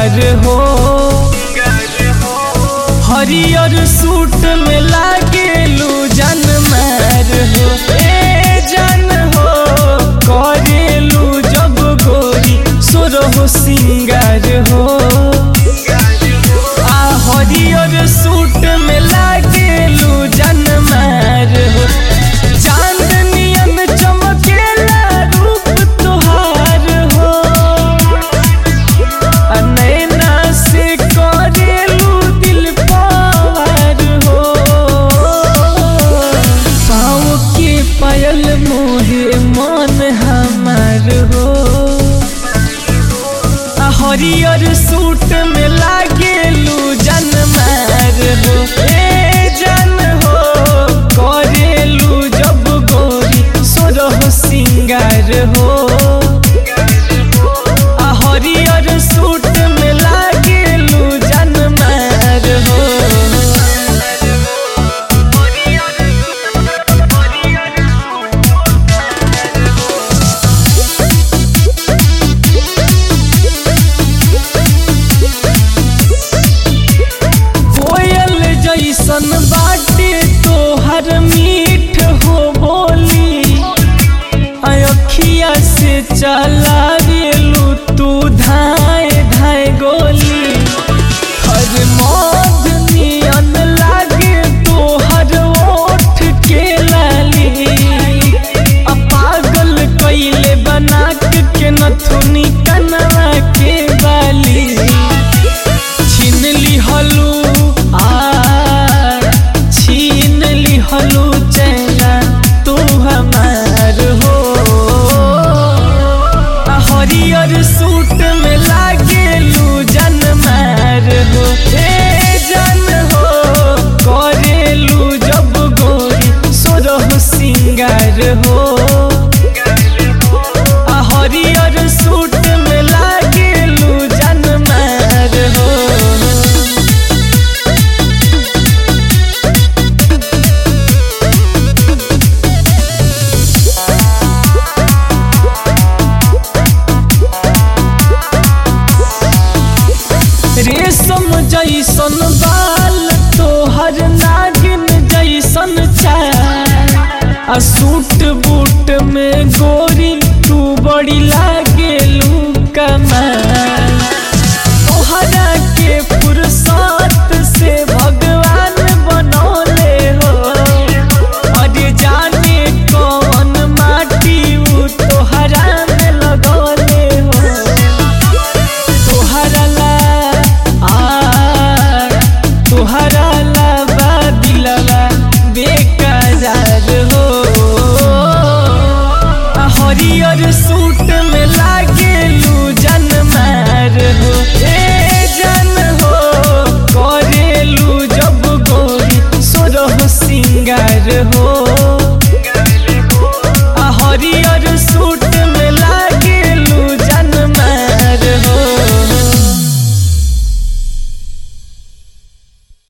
सिंगार हो हरियर सूट में लागेलू जन मार हो ए जन हो करेलू जब गोरी सुरहो सिंगार हो आ हरियर सूट में लागेलू जन मार हो चांदनियन चमकेला रूप तोहार हो आ नैना से करेलू दिल पार हो पाँव के पायल मोहे मन हमार हो आ हरियर सूट में लागेलू जन मार हो ए जन हो करेलू जब गोरी सोरह सिंगार हो आ हरियर सूट में लागेलू जन मार हो कोयल जैसन बाटे तोहर मीठ हो बोली अखिया से चला रेलू तू धाए धाए गोली हर मौत नियन लागे तोहर ओठ के लाली आ पागल कैले बना के नथुनी कनवा के बाली छीन लिहलू आ छीन लिहलू चेहरा तू हमार हो आ हरियर सूट में लागेलू जन मार हो ए जन हो करेलू जब गोरी सोरह सिंगार हो आ हरियर सूट में लागेलू जन मार हो रेशम जैसन बाल तोहर नागिन जैसन चाल आ सूट बूट में गोरी तू बड़ी लागेलू कमाल